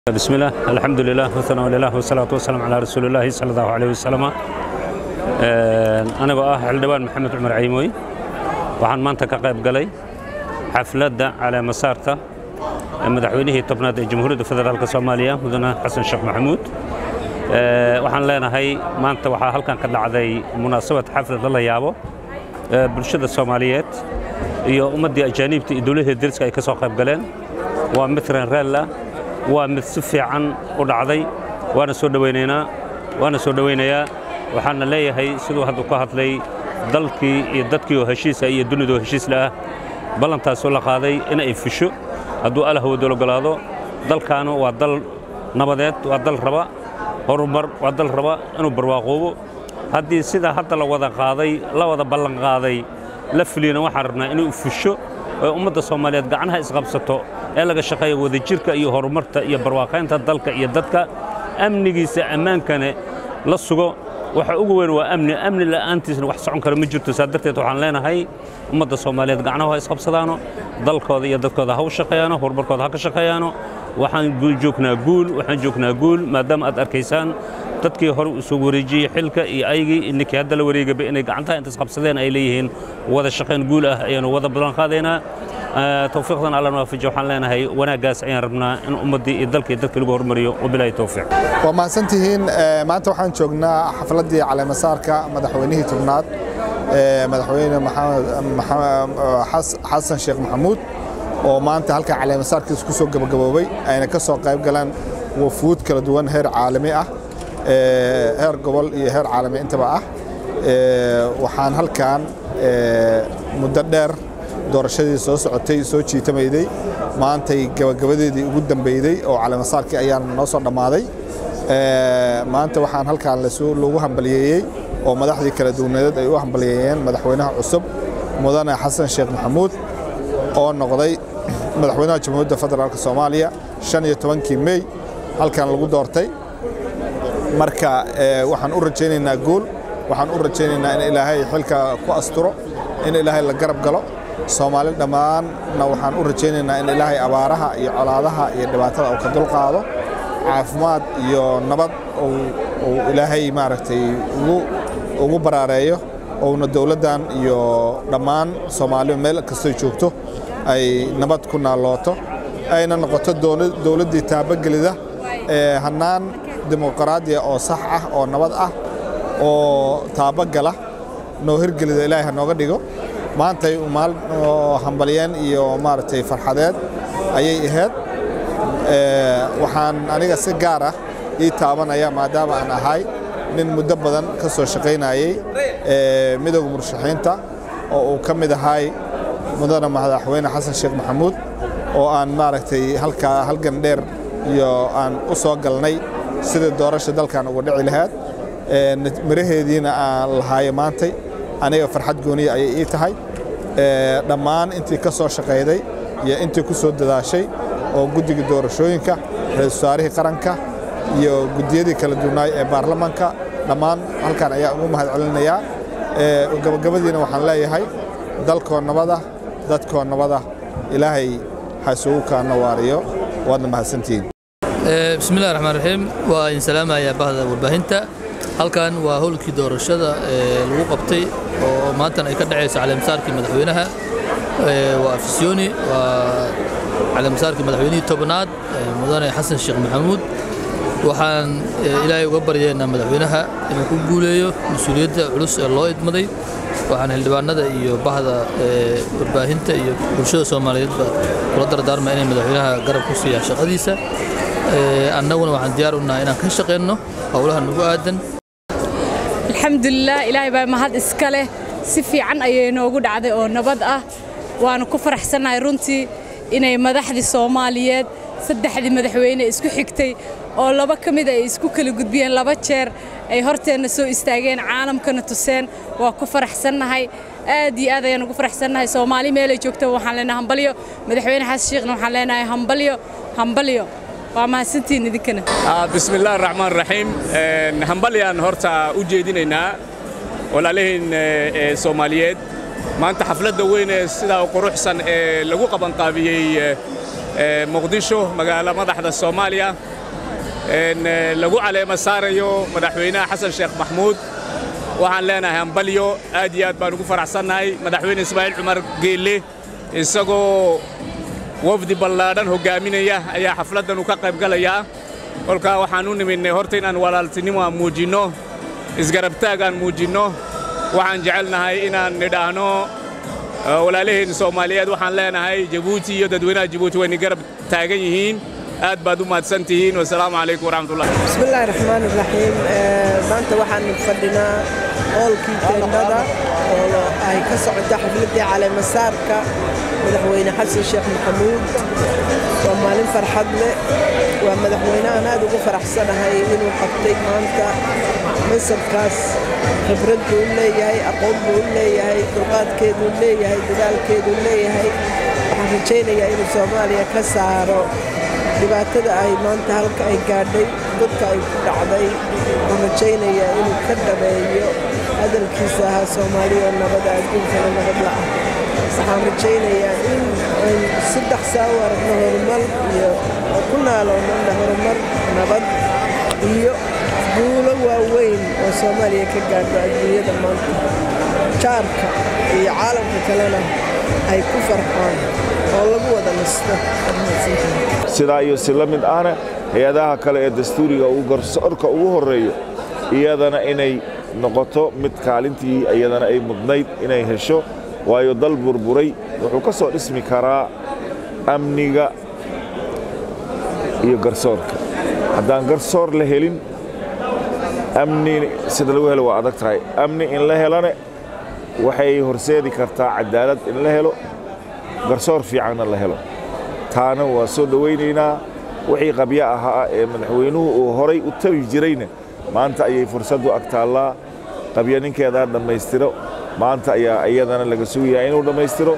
بسم الله الحمد لله وثناء لله والصلاة والسلام على رسول الله صلى الله عليه وسلم أنا بقى حلدوان محمد عمر عيموي waxaan maanta ka qayb galay xafladda calaa masaarta madaxweynihii tobnaad ee jamhuuriyadda federaalk soomaaliya mudane xasan sheekh maxamuud waxaan leenahay maanta waxaa halkan ka dhacday munaasabad xaflad la yaabo bulshada soomaaliyeed iyo ummaddii ajaaniibta iyo dowladda deriska ay ka soo qayb galeen waa mid renreella waa mid si fiican u dhacday waana soo dhowaynaynaa waana soo dhowaynayaa waxaana leeyahay siduu hadda ku hadlay dalkii iyo dadkii oo heshiisa iyo dunidoo heshiisla ah ballantaasoo la qaaday in ay fusho hadduu allah wadol ogolaado dalkaanu waa dal nabadeed waa dal raba horumar waa dal raba inuu barwaaqoobo haddii sidaa hadda la wada qaaday la wada ballan qaaday la fuliyana waxaan rabnaa inuu fusho oo ummadda soomaaliyeed gacnaha isqabsato ee laga shaqeeya wadajirka iyo horumarta iyo barwaaqaynta dalka iyo dadka amnigiisa ammaankane la sugo waxa ugu weyn waa amni amni la'aantiisna wax socon kara ma jirto saa darteed waxaan leenahay ummadda soomaaliyeed gacnahu ha isqabsadaano dalkooda iyo dadkooda ha u shaqeeyaano horumarkooda ha ka shaqeeyaano waxaan joognaa guul waxaan joognaa guul maadaama aad arkaysaan dadkii hore u soo wareejiyey xilka iyo aygii ninkii hadda la wareegaba inay gacantaha intaas qabsadeen ay leeyihiin wada shaqayn guul ah ayaanu wada ballan qaadaynaa towfiiqdan alla waafaji waxaan leenahay wanaaggaas ayaan rabnaa in ummaddii iyo dalkii dadka lagu hormariyo wabilaahi towfiiq waa mahadsantihiin maanta waxaan joognaa xafladdii caleemasaarka madaxweynihii tobnaad madaxweyne xasan sheekh maxamuud oo maanta halkan caleemasaarkiisa ku soo gabagaboobay ayna ka soo qayb galeen wafuud kala duwan heer caalami ah heer gobol iyo heer caalami intaba ah waxaan halkan muddo dheer doorashadii soo socotay soo jiitamayday maantay gabagabadeedii ugu dambeyday oo caleemasaarkii ayaan noo soo dhammaaday maanta waxaan halkaan lagu hambaliyeeyey oo madaxdii kala duwaneed ay u hambaliyeeyeen madaxweynaha cusub mudane xasan sheekh maxamuud oo noqday madaxweynaha jamhuuriyadda federaalk soomaaliya shan iyo tobankii mey halkan lagu doortay marka waxaan u rajaynaynaa guul waxaan u rajaynaynaa in ilaahay xilka ku asturo in ilaahay la garab galo soomaali dhammaanna waxaan u rajaynaynaa in ilaahay abaaraha iyo colaadaha iyo dhibaatada uu ka dulqaado caafimaad iyo nabad uu ilaahay maaragtay ugu baraareeyo ouna dowladdan iyo dhammaan soomaaliba meel kastoy joogto ay nabad ku naallooto ayna noqoto dowladdii taabagelida ee hannaan dimuqraadiya oo sax ah oo nabad ah oo taabagala noo hirgelida ilaahay ha nooga dhigo maantay maal hambalyeen iyo maaragtay farxadeed ayay ahayd waxaan aniga si gaar ah ii taabanaya maadaama aan ahay nin muddo badan ka soo shaqaynayey midowga murashaxiinta oo uu ka mid ahay mudane madaxweyne xasan sheekh maxamuud oo aan maaragtay halkaa halgan dheer iyo aan u soo galnay sidii doorasha dalkan uga dhici lahayd miraheediina aan lahaayo maantay aniga farxad gooniya ayay ii tahay dhammaan intii ka soo shaqayday iyo intii ku soo dadaashay oo guddiga doorashooyinka ra-isul wasaarihii qaranka iyo guddiyadii kala duwanaay ee baarlamaanka dhammaan halkan ayaa ugu mahad celinayaa gabagabadiina waxaan leeyahay dalkoo nabada dadkoo nabada ilaahay ha isugu kaana waariyo waadna mahadsantihiin bismillahi raxmaan raxiim waa idin salaamayaa bahda warbaahinta halkan waa howlkii doorashada ee lagu qabtay oo maantana ay ka dhacayso caleemasaarkii madaxweynaha waa afisyooni waa caleemasaarkii madaxweynihii tobnaad mudane xasan sheekh maxamuud waxaan ilaahay uga baryeennaa madaxweynaha inuu ku guuleeyo mas-uuliyadda culus ee loo idmaday waxaan xildhibaanada iyo bahda warbaahinta iyo bulshada soomaaliyeedba kula dardaarmaa inay madaxweynaha garab ku siiyaan shaqadiisa annaguna waxaan diyaar u nahay inaan ka shaqayno howlaha nagu aadan alxamdulilah ilaahay baa mahad iska leh si fiican ayay noogu dhacday oo nabad ah waanu ku faraxsannahay runtii inay madaxdii soomaaliyeed saddexdii madaxweyne isku xigtay oo laba ka mid ay isku kala gudbiyeen laba jeer ay horteenna soo istaageen caalamkana tuseen waa ku faraxsannahay aad iyo aad ayaan ugu faraxsannahay soomaali meelay joogto waxaan leenahay hambalyo madaxweyne xasan sheekhna waxaan leenahay hambalyo hambalyo waa mahadsantihiin idinkana bismillahi raxmaan raxiim hambalyaan horta u jeedinaynaa walaalihiin soomaaliyeed maanta xafladda weyn ee sidaa quruxsan ee lagu qabanqaabiyey muqdisho magaalo madaxda soomaaliya lagu caleema saarayo madaxweynaha xasan sheekh maxmuud waxaan leenahay hambalyo aad iyo aad baan ugu faraxsannahay madaxweyne ismaaciil cumar geelle isagoo wafdi ballaadhan hoggaaminaya ayaa xafladdan u ka qayb galayaa kolkaa waxaan u niminnay horta inaan walaaltinimo aan muujinno isgarabtaag aan muujinno waxaan jecelnahay inaan nidhaahno walaalaheen soomaaliyeed waxaan leenahay jabuuti iyo dadweynaha jabuuti wayna garab taagan yihiin aad baad u mahadsan tihiin wasalaamu calaykum waraxmatullah bismillahi raxmaan iraxiim maanta waxaan fadhinaa hoolkii teendhada oo ay ka socoto xafladdii caleemasaarka madaxweyne xasan sheekh maxamuud waa maalin farxad leh waa madaxweyne aan aad ugu faraxsanahay inuu qabtay maanta mansabkaas khibrad buu u leeyahay aqoon buu u leeyahay dulqaadkeeduu leeyahay dadaalkeeduu leeyahay waxaan rajaynayaa inuu soomaaliya ka saaro dhibaatada ay maanta halka ay gaadhay dadka ay ku dhacday waxaan rajaynayaa inuu ka dhameeyo hadalkiisa ahaa soomaaliya oo nabada adduunkana nabad la'ah waxaan rajaynayaa in aynu saddex saa u aragno horumar iyo ku naaloonana horumar nabad iyo guulo waaweyn oo soomaaliya ka gaadho adduunyada maanta jaarka iyo caalamka kalena ay ku farxaan oo lagu wada nasto sidaa iyo si la mid ahna hay-adaha kale ee dastuuriga uu garsoorka ugu horreeyo iyadana inay noqoto mid kaalintii iyadana ay mudnayd inay hesho waayo dal burburay wuxuu ka soo dhismi karaa amniga iyo garsoorka haddaan garsoor la helin amni sida lagu helo waa adag tahay amni in la helane waxay horseedi kartaa cadaalad in la helo garsoor fiicanna la helo taana waa soo dhowaynaynaa wixii qabyo ahaa ee madaxweynuhu uu horay u tabi jirayna maanta ayay fursaddu ag taallaa qabyo ninkeedaa dhammaystiro maanta ayaa iyadana laga sugayaa inuu dhammaystiro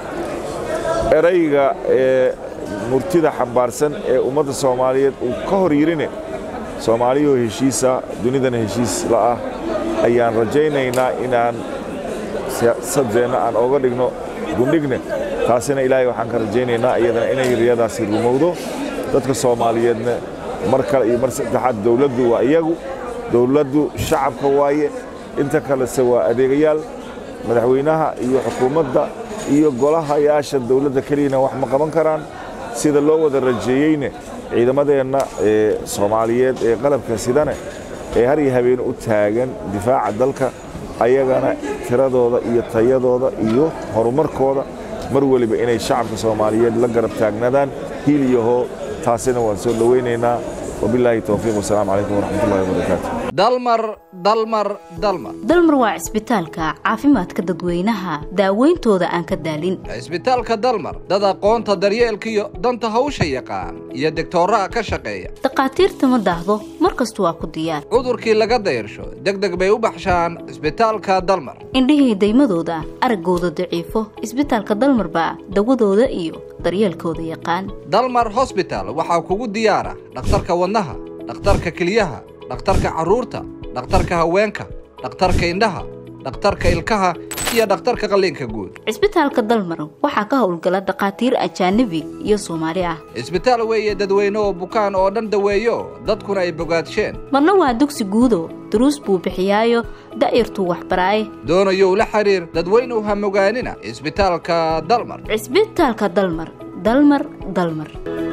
erayga ee murtida xambaarsan ee ummadda soomaaliyeed uu ka hor yirine soomaaliyoo heshiisa dunidana heshiis la'ah ayaan rajaynaynaa inaan siyaasadeenna aan ooga dhigno gundhigne taasina ilaahay waxaan ka rajaynaynaa iyadana inay riyadaasi rumowdo dadka soomaaliyeedna mar kale iyo mar saddexaad dowladdu waa iyagu dowladdu shacabka waaye inta kalese waa adeegayaal madaxweynaha iyo xukuumadda iyo golahayaasha dowladda keliyana wax ma qaban karaan sida loo wada rajeeyeyne ciidamadeenna ee soomaaliyeed ee qalabka sidane ee har iyo habeen u taagan difaaca dalka ayagana tiradooda iyo tayadooda iyo horumarkooda mar weliba inay shacabka soomaaliyeed la garab taagnaadaan hiil iyo hoo taasina waan soo dhowaynaynaa wabilaahi towfiiq wasalaamu calaykum waraxmatullahi wabarakaatu dalmar dalmar dalmar dalmar waa cisbitaalka caafimaadka dadweynaha daawayntooda aan ka daalin cisbitaalka dalmar dad aqoonta daryeelka iyo danta hawsha yaqaan iyo degtooraha ka shaqeeya dhakhaatiirta ma daahdo mar kastu waa ku diyaar cudurkii laga dayarsho deg deg bay u baxshaan cisbitaalka dalmar indhihii daymadooda araggooda daciifo cisbitaalka dalmar baa dawadooda iyo daryeelkooda yaqaan dalmar hosbital waxaa kugu diyaara dhakhtarka wadnaha dhakhtarka keliyaha dhakhtarka carruurta dhakhtarka haweenka dhakhtarka indhaha dhakhtarka ilkaha iyo dhakhtarka qalliinka guud cisbitaalka dalmar waxaa ka howlgala dhakhaatiir ajaanabi iyo soomaali ah cisbitaal weeye dadweyne oo bukaan oo dhan daweeyo dadkuna ay bogaadsheen marna waa dugsi guudo duruus buu bixiyaayo da'yartuu waxbaraaye doonayow la xiriir dadweynuw ha mogaanina cisbitaalka dalmar cisbitaalka dalmar dalmar dalmar